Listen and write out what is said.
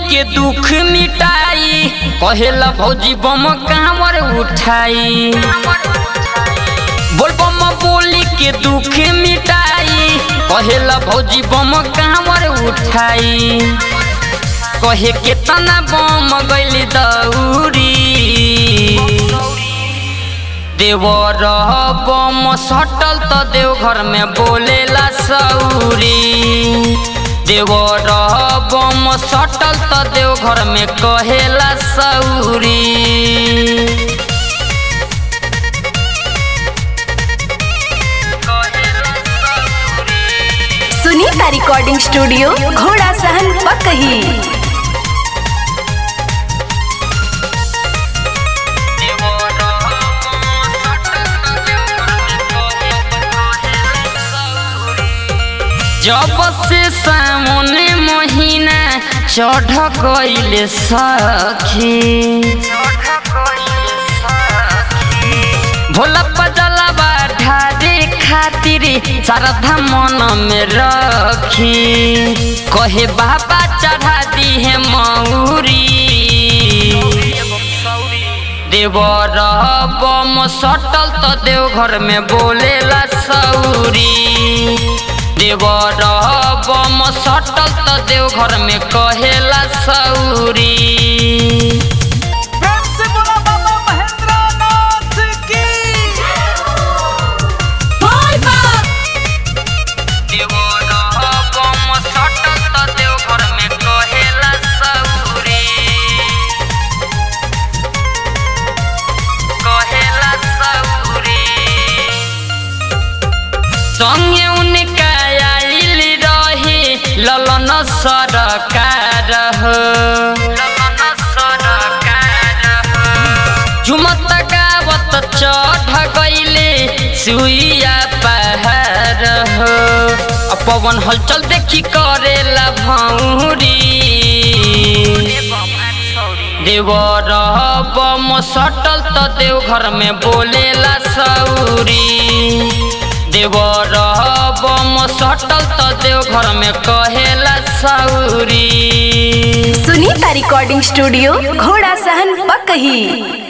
के दुख मिटाई कहेला भौजी बम कांवर उठाई बोल बम बोली के दुख मिटाई कहेला भौजी बम कांवर उठाई कहे केतना बम गइल दौरी देवर बम सटल त देवघर में बोलेला सौरी देवर बम सटल त देवघर में कहेला सौरी सुनीता रिकॉर्डिंग स्टूडियो घोड़ा सहन पकही जब से सामने महीना चढ़ गइल सखी भोला पजलवा ढारे खातिर श्रद्धा मन में रखी कहे बाबा चढ़ा दी है मौरी देवर बम सटल त देवघर में बोलेला सौरी देवर बम सटल त देवघर में कहेला सौरी प्रेम से बोला बाबा महेंद्र नाथ की देवर बम सटल त देवघर में कहेला सौरी कहेला सौरी संगे उनका आइल रहे ललन सरकार हो झुमत गावत चढ़ गइले सुइया पहाड़ हो आ पवन हलचल देखी करेला भौरी देवर बम सटल त देवघर में बोलेला सौरी देवर बम सटल त देवघर में कहेला सौरी सुनीता रिकॉर्डिंग स्टूडियो घोड़ा सहन पकही